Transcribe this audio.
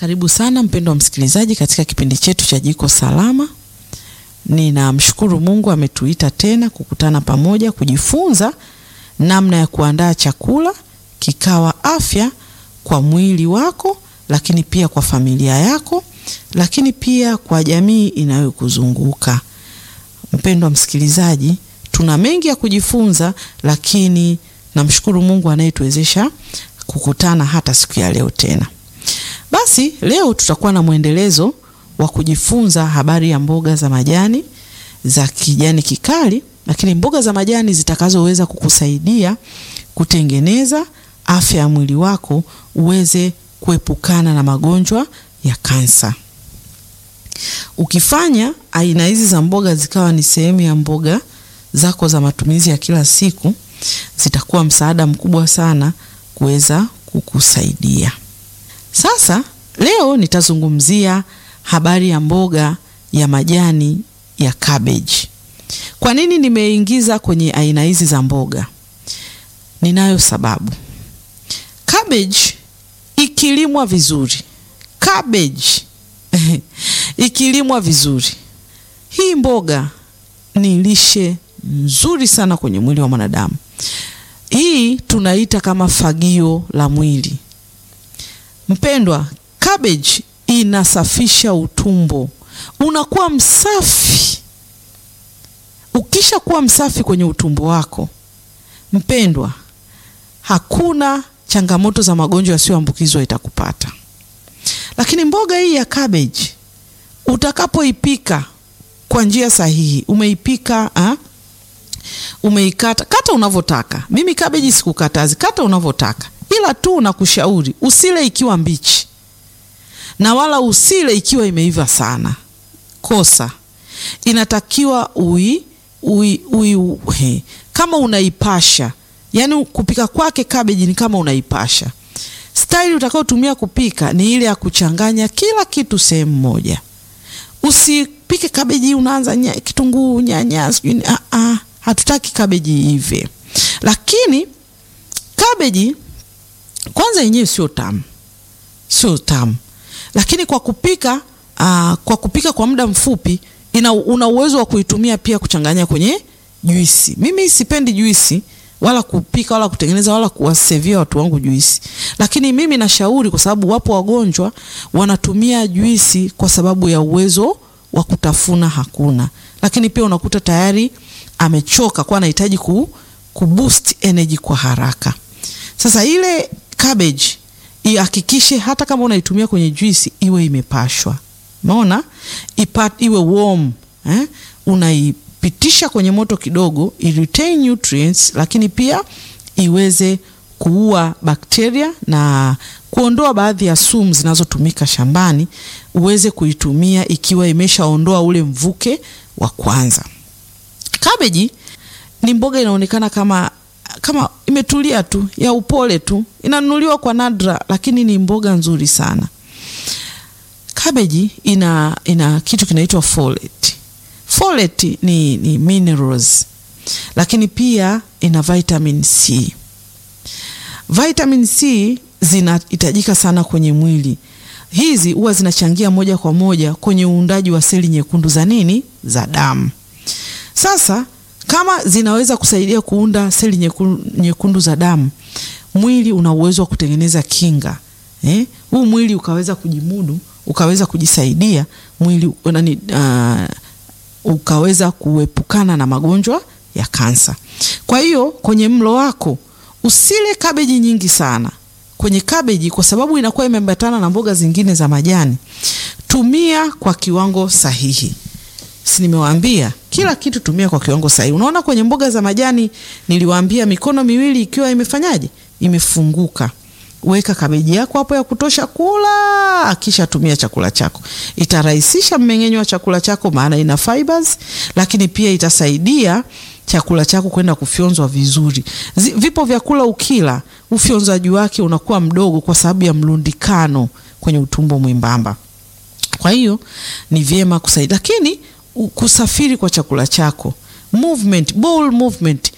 Karibu sana mpendwa msikilizaji katika kipindi chetu cha Jiko Salama. Ninamshukuru Mungu ametuita tena kukutana pamoja kujifunza namna ya kuandaa chakula kikawa afya kwa mwili wako, lakini pia kwa familia yako, lakini pia kwa jamii inayokuzunguka. Mpendwa msikilizaji, tuna mengi ya kujifunza, lakini namshukuru Mungu anayetuwezesha kukutana hata siku ya leo tena. Basi leo tutakuwa na mwendelezo wa kujifunza habari ya mboga za majani za kijani kikali, lakini mboga za majani zitakazoweza kukusaidia kutengeneza afya ya mwili wako uweze kuepukana na magonjwa ya kansa. Ukifanya aina hizi za mboga zikawa ni sehemu ya mboga zako za matumizi ya kila siku, zitakuwa msaada mkubwa sana kuweza kukusaidia. Sasa leo nitazungumzia habari ya mboga ya majani ya cabbage. Kwa nini nimeingiza kwenye aina hizi za mboga? Ninayo sababu. Cabbage ikilimwa vizuri, cabbage ikilimwa vizuri, hii mboga ni lishe nzuri sana kwenye mwili wa mwanadamu. Hii tunaita kama fagio la mwili. Mpendwa, cabbage inasafisha utumbo, unakuwa msafi. Ukisha kuwa msafi kwenye utumbo wako, mpendwa, hakuna changamoto za magonjwa yasiyoambukizwa itakupata. Lakini mboga hii ya cabbage utakapoipika kwa njia sahihi, umeipika ha? Umeikata kata unavyotaka. Mimi cabbage sikukatazi, kata unavyotaka, ila tu nakushauri usile ikiwa mbichi na wala usile ikiwa imeiva sana. Kosa inatakiwa ui, ui, ui, ui, kama unaipasha, yaani kupika kwake cabbage ni kama unaipasha. Staili utakayotumia kupika ni ile ya kuchanganya kila kitu sehemu moja. Usipike cabbage unaanza nya, kitunguu, nyanya, sijui a a, hatutaki cabbage ive. Lakini cabbage kwanza yenyewe sio tamu, sio tamu lakini kwa kupika aa, kwa kupika kwa muda mfupi ina, una uwezo wa kuitumia pia kuchanganya kwenye juisi. Mimi sipendi juisi wala kupika wala kutengeneza wala kuwasevia watu wangu juisi, lakini mimi nashauri, kwa sababu wapo wagonjwa wanatumia juisi kwa sababu ya uwezo wa kutafuna hakuna, lakini pia unakuta tayari amechoka kwa anahitaji ku, ku boost energy kwa haraka. Sasa ile cabbage ihakikishe hata kama unaitumia kwenye juisi iwe imepashwa, umeona, iwe warm eh? Unaipitisha kwenye moto kidogo, i retain nutrients, lakini pia iweze kuua bakteria na kuondoa baadhi ya sumu zinazotumika shambani, uweze kuitumia ikiwa imeshaondoa ule mvuke wa kwanza. Kabeji ni mboga inaonekana kama kama imetulia tu ya upole tu, inanunuliwa kwa nadra, lakini ni mboga nzuri sana. Kabeji ina, ina kitu kinaitwa folate. Folate ni, ni minerals, lakini pia ina vitamin C. Vitamin C zinahitajika sana kwenye mwili. Hizi huwa zinachangia moja kwa moja kwenye uundaji wa seli nyekundu za nini, za damu. Sasa kama zinaweza kusaidia kuunda seli nyekundu, nyekundu za damu, mwili una uwezo wa kutengeneza kinga eh? Huu mwili ukaweza kujimudu, ukaweza kujisaidia mwili nani, uh, ukaweza kuepukana na magonjwa ya kansa. Kwa hiyo kwenye mlo wako usile kabeji nyingi sana kwenye kabeji, kwa sababu inakuwa imeambatana na mboga zingine za majani. Tumia kwa kiwango sahihi. Si nimewaambia kila kitu tumia kwa kiwango sahihi. Unaona kwenye mboga za majani niliwaambia mikono miwili ikiwa imefanyaje, imefunguka. Weka kabeji yako hapo ya kutosha kula, kisha tumia chakula chako. Itarahisisha mmeng'enyo wa chakula chako, maana ina fibers, lakini pia itasaidia chakula chako kwenda kufyonzwa vizuri. Zi, vipo vyakula ukila ufyonzaji wake unakuwa mdogo kwa sababu ya mlundikano kwenye utumbo mwembamba. Kwa hiyo ni vyema kusaidia, lakini kusafiri kwa chakula chako movement, bowel movement